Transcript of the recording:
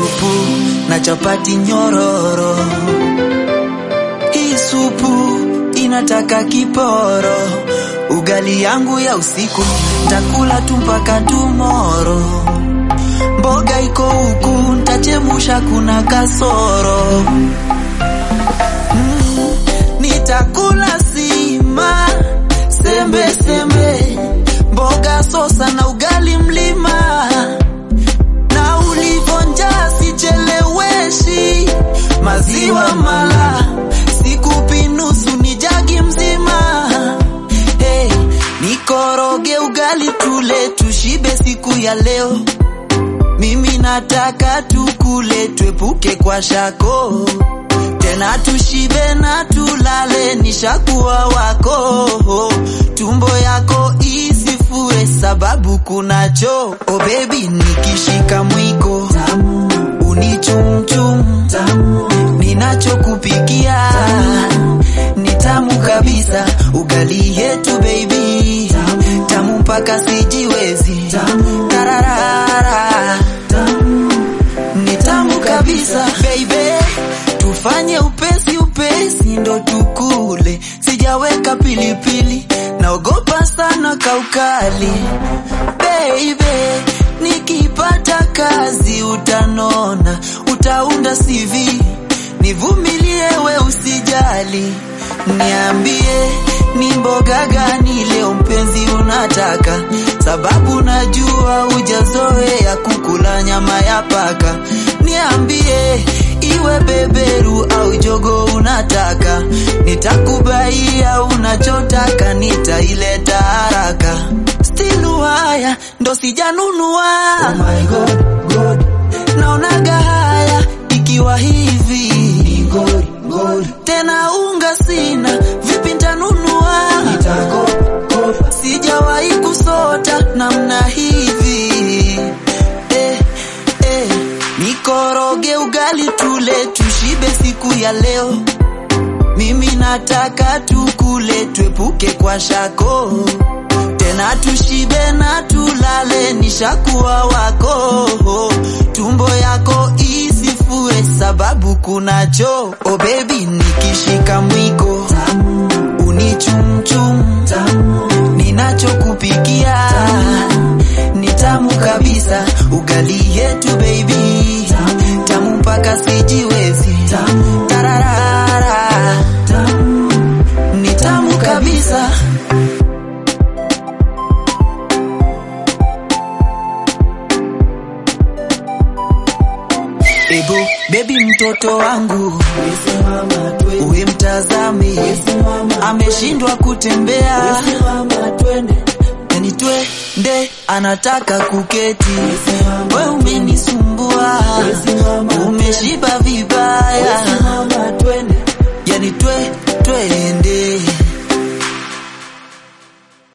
supu na chapati nyororo. Hii supu inataka kiporo. Ugali yangu ya usiku ntakula tu mpaka tumoro. Mboga iko huku ntachemusha, kuna kasoro. Mm, nitakula sima sembe sembe, mboga sosa na ugali mlima na ulivonja sicheleweshi, maziwa mala sikupi nusu, ni jagi mzima. Hey, nikoroge ugali tule tushibe siku ya leo. Mimi nataka tukule twepuke kwa shako tena tushibe na tulale, nishakuwa wako. Tumbo yako isifue sababu kuna choo. Oh baby, nikishika mwiko unichumchum, ninachokupikia ni tamu kabisa. Ugali yetu baby, tamu mpaka sijiwezi. Tararara, ni tamu kabisa baby tufanye upesi upesi ndo tukule, sijaweka pilipili, naogopa sana kaukali. Baby, nikipata kazi utanona, utaunda CV, nivumilie we usijali, niambie ni mboga gani leo mpenzi unataka, sababu najua hujazoea kukula nyama ya paka. Niambie iwe beberu au jogo unataka, nitakubaia unachotaka, nitaileta haraka. Still haya ndo sijanunua. Oh my God, God. Naonaga haya ikiwa hivi ni God, God. Tena unga sina, vipi ntanunua? Nitakopa, sijawahi kusota namna hivi eh, eh. Nikoroge ugali tule tushibe siku ya leo. Mimi nataka tukule twepuke kwa shako, tena tushibe na tulale, nishakuwa wako. Tumbo yako isifue sababu kuna choo. Oh baby, nikishika mwiko unichumchum, ninachokupikia ni tamu kabisa. Ugali yetu baby, tamu mpaka sijiwezi. Tararara, ni tamu kabisa. Ebo baby, mtoto wangu uwe mtazame, ameshindwa kutembea yani twende, anataka kuketi. We umenisumbua, umeshiba vibaya.